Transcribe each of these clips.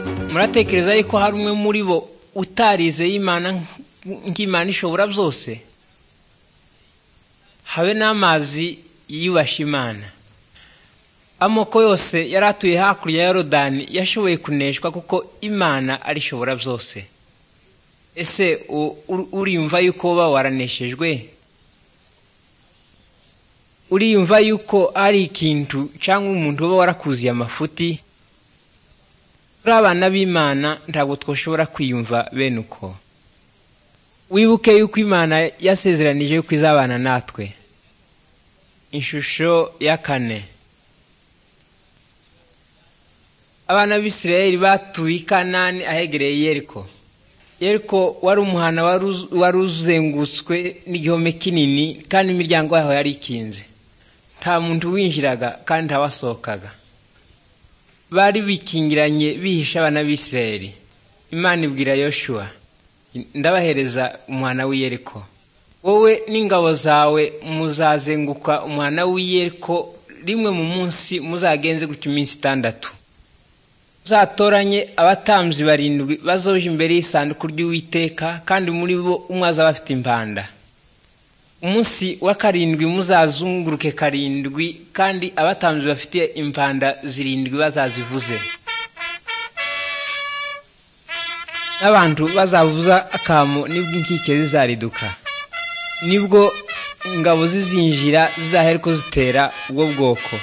muratekereza yuko hari umwe muri bo utarizeye imana nk'imana ishobora byose habe n'amazi yiyubashye imana amoko yose yari atuye hakurya ya rodani yashoboye kuneshwa kuko imana arishobora byose ese uriyumva yuko uba waraneshejwe uriyumva yuko ari ikintu cyangwa umuntu uba warakuzuye amafuti turi abana b'imana ntabwo twashobora kwiyumva bene uko wibuke yuko imana yasezeranije yuko izabana natwe ishusho ya kane abana b'isirayeli batuye i kanani ahegereye yeriko yeriko wari umuhana wari uzengutswe n'igihome kinini kandi imiryango yaho yari ikinze nta muntu winjiraga kandi ntawasohokaga bari bikingiranye bihisha abana b'isirayeli imana ibwira yoshuwa ndabahereza umuhana w'iyeriko wowe n'ingabo zawe muzazenguka umuhana w'iyeriko rimwe mu munsi muzagenze gutya iminsi itandatu uzatoranye abatambyi barindwi bazoje imbere y'isanduku ry'uwiteka kandi muri bo umwe azaba afite impanda umunsi wa karindwi muzazunguruke karindwi kandi abatambyi bafite impanda zirindwi bazazivuze n'abantu bazavuza akamu nibwo inkike zizariduka nibwo ingabo zizinjira zizahereko zitera ubwo bwoko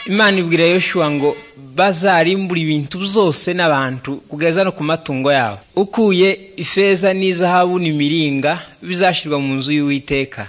imana ibwira yoshuwa ngo bazarimbura ibintu byose n'abantu kugeza no ku matungo yabo ukuye ifeza n'izahabu n'imiringa bizashyirwa mu nzu y'uwiteka